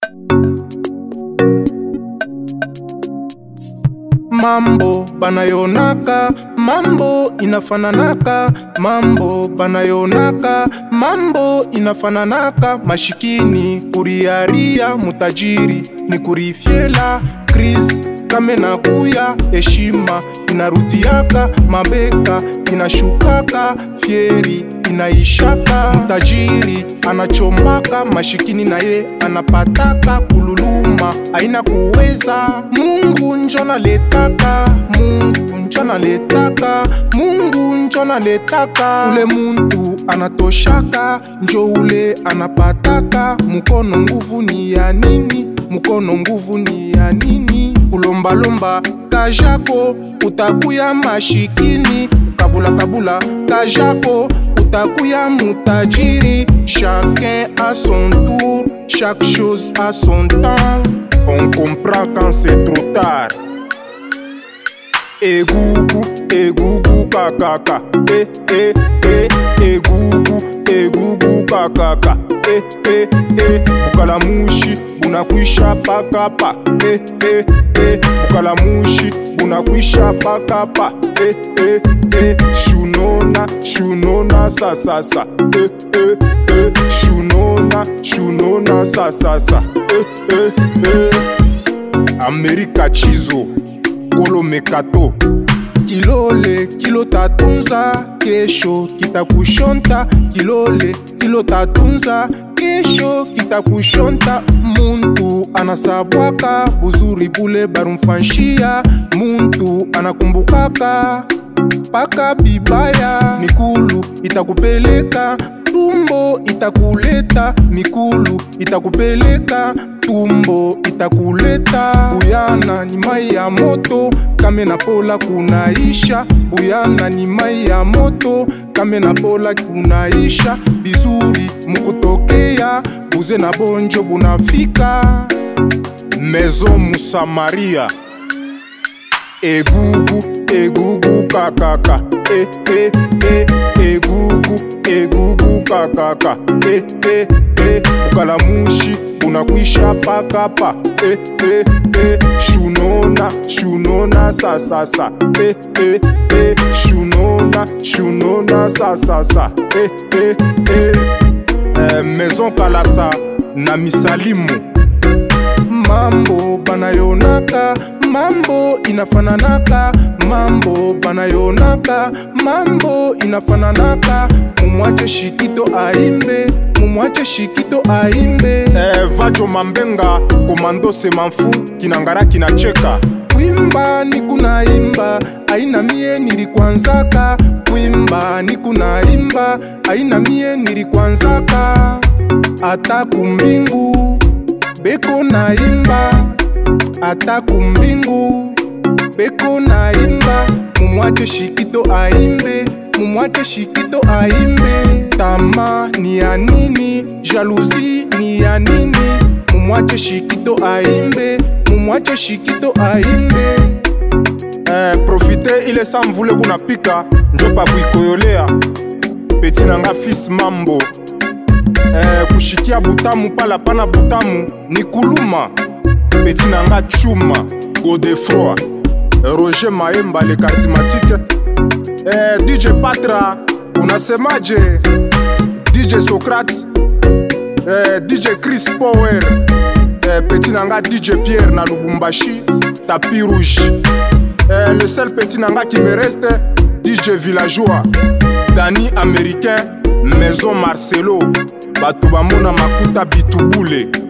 mambo banayonaka mambo inafananaka mambo banayonaka mambo inafananaka mashikini kuriaria mutajiri ni kurifyela kris kame na kuya heshima inarudiaka mabeka inashukaka fyeri inaishaka mtajiri anachombaka mashikini naye anapataka kululuma aina kuweza mungu njona letaka mungu njona letaka mungu njona letaka ule muntu anatoshaka njo ule anapataka mukono nguvu ni ya nini mukono nguvu ni ya nini kulombalomba kajako utakuya mashikini kabulakabula kajako utakuya mutajiri chacun a son tour chaque chose a son temps On comprend quand c'est trop tard. Egugu, egugu, kakaka. Eh, eh, eh. Egugu, egugu, kakaka. Eh, eh, eh. Ukalamushi bunakwisha pakapa. Eh, eh, eh. Ukalamushi bunakwisha pakapa. Eh, eh, eh. Shunona, shunona, sasasa. Eh, eh, eh. Shunona, shunona, sasasa. Eh, eh, eh. Amerika Chizo, Kolo Mekato. kilole kilo tatunza kesho kitakushonta kilole kilo tatunza kesho kitakushonta muntu anasabwaka buzuri bule barumfanshia muntu anakumbukaka paka bibaya mikulu itakupeleka tumbo itakuleta mikulu itakupeleka tumbo itakuleta buyana ni mai ya moto kame na pola kunaisha buyana ni mai ya moto kame na pola kunaisha bizuri mukutokea buze na bonjo bunafika Maison Moussamaria. Egugu, egugu, kakaka. Eh, eh, eh. Egugu, egugu, kakaka. Eh, eh, eh. Ukalamushi unakwisha pakapa. Eh, eh, eh. Shunona, shunona, sasasa. Eh, eh, eh. Shunona, shunona, sasasa. Eh, eh, eh. Eh, Maison Kalasa na misalimu mambo banayonaka mambo inafananaka mambo banayonaka mambo inafananaka mumwache shikito aimbe mumwache shikito aimbe eh, vajo mambenga komando semanfu kinangara kinacheka kwimba ni kunaimba aina mie nilikwanzaka kwimba ni kunaimba aina mie nilikwanzaka ata kumbingu beko naimba ata kumbingu beko naimba mumwache shikito aimbe mumwache shikito aimbe tama ni ya nini jaluzi ni ya nini mumwache shikito aimbe mumwache shikito aimbe eh, profite ile sa mvule kunapika njo pa kuikoyolea peti nanga fils mambo eh, kushikia butamu pala pana butamu ni kuluma peti nanga chuma godefroi roger maemba le charismatique eh, dj patra unasemaje dj socrate eh, dj chris power eh, peti nanga dj pierre na lubumbashi tapi rouge eh, le seul petit nanga qui me reste dj villageois dani américain maison marcelo bato bamona makuta bitubule